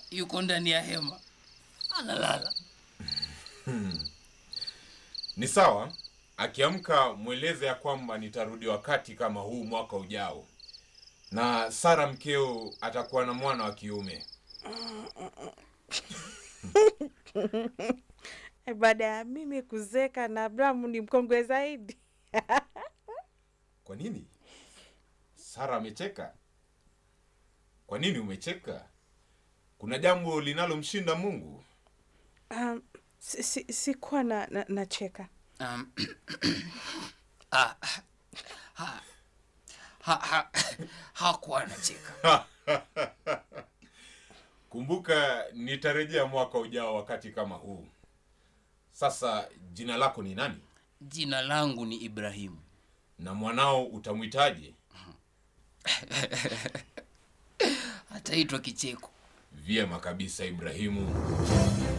yuko ndani ya hema analala. Ni sawa. Akiamka mweleze ya kwamba nitarudi wakati kama huu mwaka ujao, na Sara mkeo atakuwa na mwana wa kiume. Baada ya mimi kuzeka na Abrahamu ni mkongwe zaidi. Kwa nini? Sara amecheka. Kwa nini umecheka? Kuna jambo linalomshinda Mungu? Um, si, si, sikuwa na, na, nacheka. Um, ah, ha, ha, ha, hakuwa anacheka. Kumbuka nitarejea mwaka ujao wakati kama huu. Sasa jina lako ni nani? Jina langu ni Ibrahimu. Na mwanao utamwitaje? Ataitwa Kicheko. Vyema kabisa Ibrahimu.